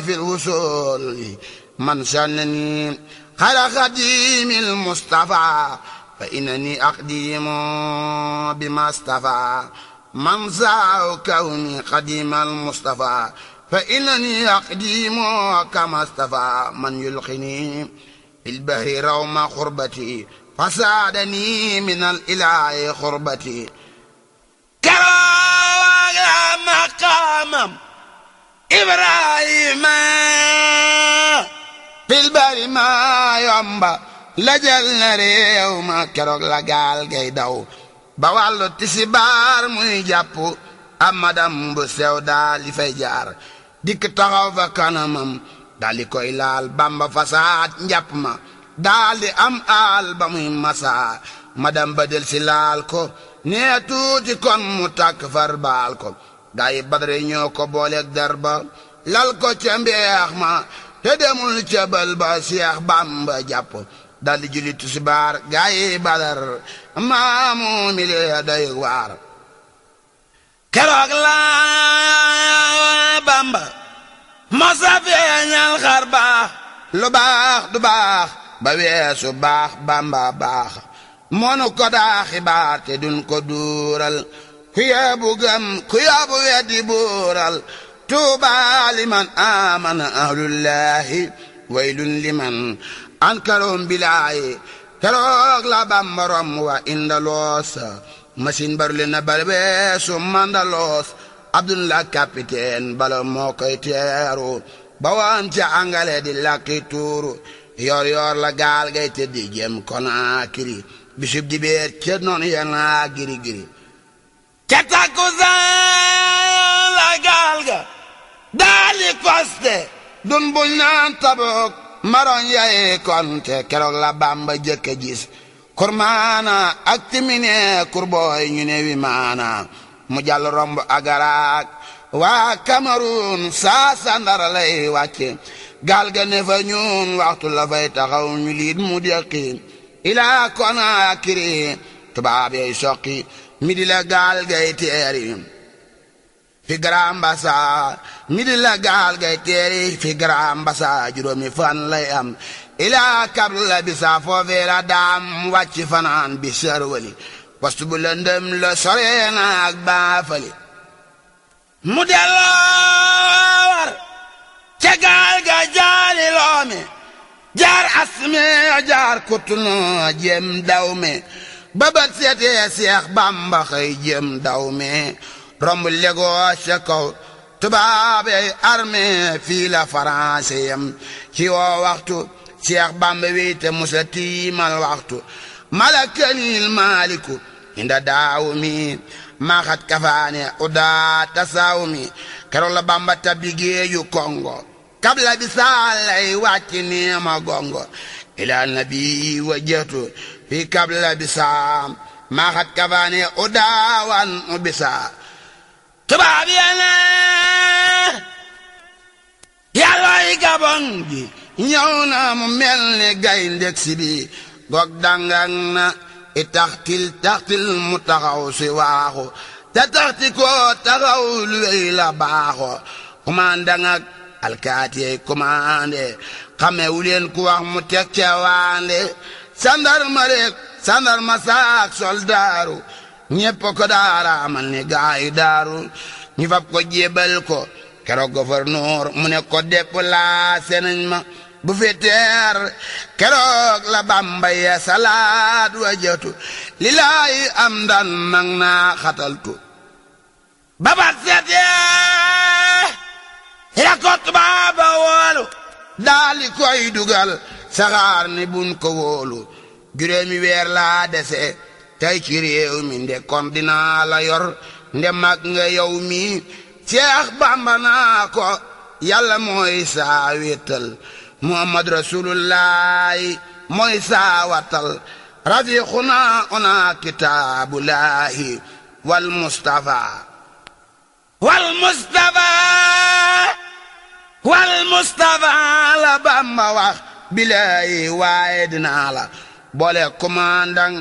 في الوصول من سنني خير خديم المصطفى فإنني أقديم بما اصطفى من سعى كوني قديم المصطفى فإنني أقديم كما اصطفى من يلقني في البحر روم خربتي فساعدني من الإله خربتي كرا مقامم إبراهيم في البر ما يومبا lajal na réew ma keroog la gaal gay daw ba wàllu tisibaar muy jàpp amadam bu sew daal di fay jaar dikk taxaw fa kanamam daal di koy laal bamba fasaad njàpp ma daal di am aal ba muy masaa madam ba del si laal ko nee tuuti kon mu tàkk far baal ko gaa yi badare ñoo ko booleeg dar ba lal ko ca mbeex ma te demul ca bal ba seex bamba jàpp daldi julli tisbaar gaa yi badar maamu mi lee doy waar keroog la bamba mosa feeñal xar baax lu baax du baax ba weesu baax bamba baax monu ko daa xibaar te dun ko duural ku yeebu gëm ku yeebu weddi buural tuuba liman amana ahlullahi waylun liman ankaroom bilaayi keroog la bambarom wa indaloos machine barule na balbeesu mandaloos abdullah capitaine bala moo koy teeru ba woon ca angale di lakki tuuru yor yor la gaal gay tëddi jëm Konaakiri bisub di beer ca noonu yana giri giri ca takkusaan la gaal ga daali koste dun buñ naan tabook maroon yaye konte keroog la bamba jëkke gis kurmaana ak timine kurbooy ñu ne wi maana mu jàll romb agaraak waa Cameroun saa sandara lay wàcce gaal ga ne fa ñun waxtu la fay taxaw ñu liit mu deqi ilaa Konaakiri tubaab yay soqi mi di la gaal gay teeri fi Grand Bassam mi di la gaal gay teeri fi Grand Bassam juróomi fan lay am ilaa kab la bisa foofee la daam wàcc fanaan bi sërwali wastu bu lëndëm la soree na ak baafali mu delloo war ca gaal ga jaari loome jaar asme jaar kutunu jem daw me babat seetee seex bamba xëy jem daw me romb Lagos ca kaw tubaab yi armée fii la français yam ci woo waxtu Seex Bamba wéete musa tiimal waxtu malakanil maaliku inda daawu mi maaxat kafaane udaa tasaawu mi keroog la Bamba tabbi géeju Kongo kabla bi saalay wàcc neema gongo ila nabi wajjatu fi kabla bi saa maaxat kafaane udaawan ubisaa tubaab yene yàllooy gabon gi ñëw na mu mel ni gayndeg si bi gog dangang na i taxtil taxtil mu taxaw si waaxu te taxti ko taxaw lu wey la baaxo commandant ak alkaatiyey commandé xamewu leen ku wax mu teg ca waande sandarma rek sandarma saak soldaaru ñépp ko daara amal ni gaayu daaru ñu fab ko jébal ko keroog gouverneur mu ne ko déplacé nañ ma bu fi teer keroog la bamba ya salaat wajatu lilaayi am dan nang naa xataltu babat seetee ya ko tubaaba woolu daali koy dugal saxaar ni bun ko wóolu juróomi weer laa dese tey ci réew mi nde kon dinaa la yor nde mag nga yow mi Seex Bamba naa ko yàlla mooy saa wéttal Muhammad rasulullahi mooy saa wattal rafiquna ona kitaabullahi wal mustafa wal mustafa wal mustafa la Bamba wax bilaay waaye dinaa la boole commandant